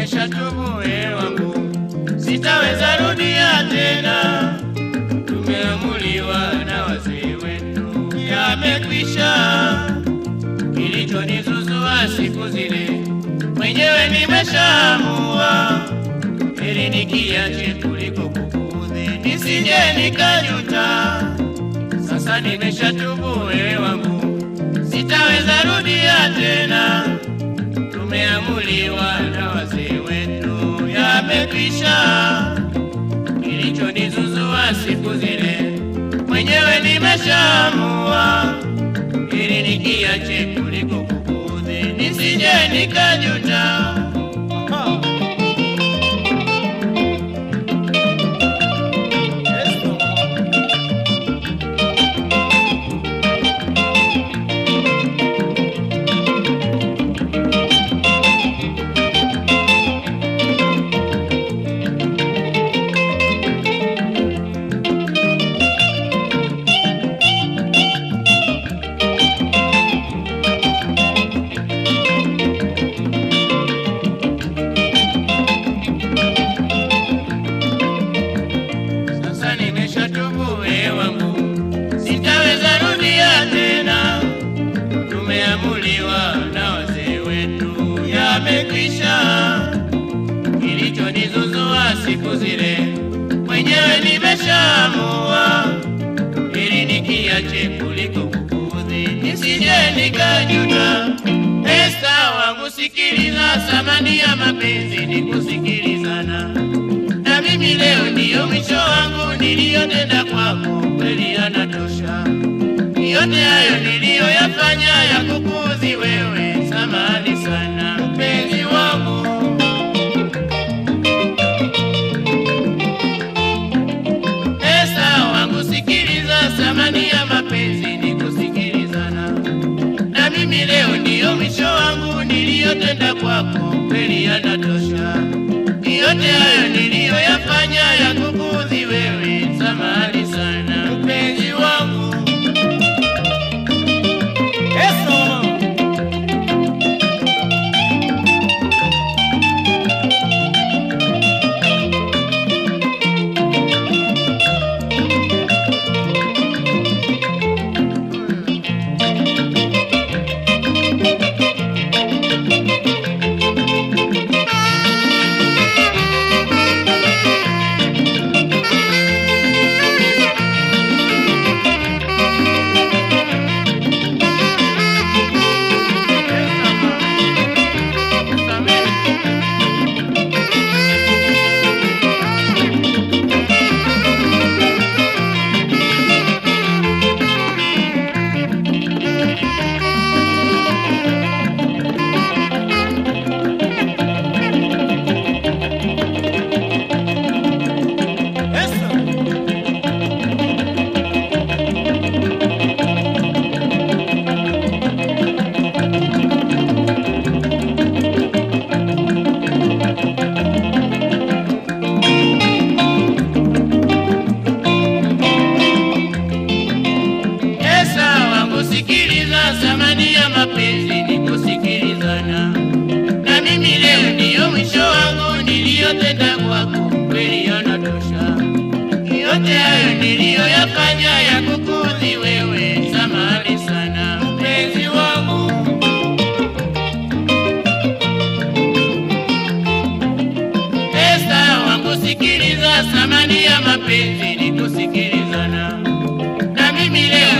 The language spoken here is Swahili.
nimeshatubu wewe wangu, sitaweza rudia tena. Tumeamuliwa na wazee wetu, yamekwisha. Kilichonizuzua siku zile mwenyewe nimeshaamua, heri nikiache kuliko kukuudhi, nisije nikajuta. Sasa nimeshatubu wewe wangu, sitaweza rudia tena. Tumeamuliwa na wazee wetu, yamekwisha. Kilichonizuzua siku zile mwenyewe nimeshaamua, ili nikiache kuliko kukuudhi, nisije nikajuta. Sasa nimeshatubu wewe wangu, sitaweza rudia tena. Tumeamuliwa na wazee wetu, yamekwisha. Kilichonizuzua siku zile mwenyewe nimeshaamua, ili nikiache kuliko kukuudhi, nisije nikajuta. Esta wangu, sikiliza, thamani ya mapenzi ni kusikilizana na mimi leo ndiyo mwisho wangu niliyotenda kwako, kweli yanatosha. Yote hayo niliyoyafanya ya kukuudhi wewe, samahani sana mpenzi wangu. Esa wangu, sikiliza, thamani ya mapenzi ni kusikilizana. Na mimi leo ndiyo mwisho wangu niliyotenda kwako, kweli yanatosha. Yote hayo niliyoyafanya ya kukuudhi wewe, samahani sana mpenzi wangu. Eso. Eso. Esa wangu, sikiliza, thamani ya mapenzi ni kusikilizana. Na mimi leo ndiyo mwisho wangu niliyotenda kwako, kweli yanatosha. Yote hayo niliyoyafanya ya kukuudhi wewe, samahani sana mpenzi wangu. Esta wangu, sikiliza, thamani ya mapenzi ni kusikilizana. Na mimi leo